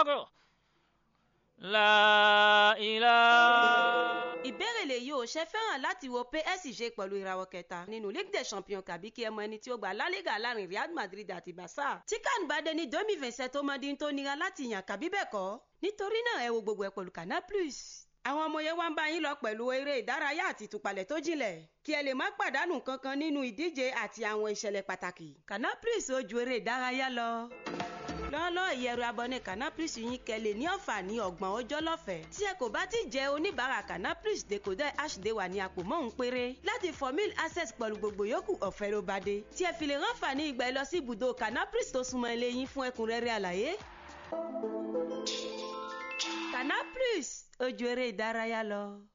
akbar la ilaha. ìbéèrè lèyí ò ṣe fẹ́ràn láti wo PSG pẹ̀lú ìràwọ̀ kẹta nínú Ligue des Champions kàbí kí ẹ mọ ẹni tí ó gba La Liga láàrin Real Madrid àti Barca tí kan bá dé ní domi vincent tó mọ dín tó nira láti yàn kàbí bẹ́ẹ̀ kọ́ nítorí náà ẹ wo gbogbo ẹ pẹ̀lú Canal Plus àwọn ọmọ yẹn wá ń bá yín lọ pẹ̀lú eré ìdárayá àti ìtúpalẹ̀ tó jinlẹ̀ kí ẹ lè má pàdánù kankan nínú ìdíje àti àwọn ìṣẹ̀lẹ̀ pàtàkì Canal Plus ó ju eré ìdárayá lọ lọ́ọ́lọ́ ìyẹ̀rù abọ́ni Canal Plus yín kẹ́lẹ̀ ní ọ̀fà ní ọgbọ̀n ọjọ́ lọ́fẹ̀ẹ́ tí ẹ kò bá ti jẹ́ oníbàárà Canal Plus decoder hd wà ní àpò mọ́hún péré láti formil access pẹ̀lú gbogbo yòókù ọ̀fẹ́ ló bá dé tí ẹ fi lè ránfà ní ìgbà ẹ lọ sí ibùdó Canal Plus tó súnmọ́ ilé yín fún ẹ̀kúnrẹ́rẹ́ àlàyé. Canal Plus ojú eré ìdárayá lọ.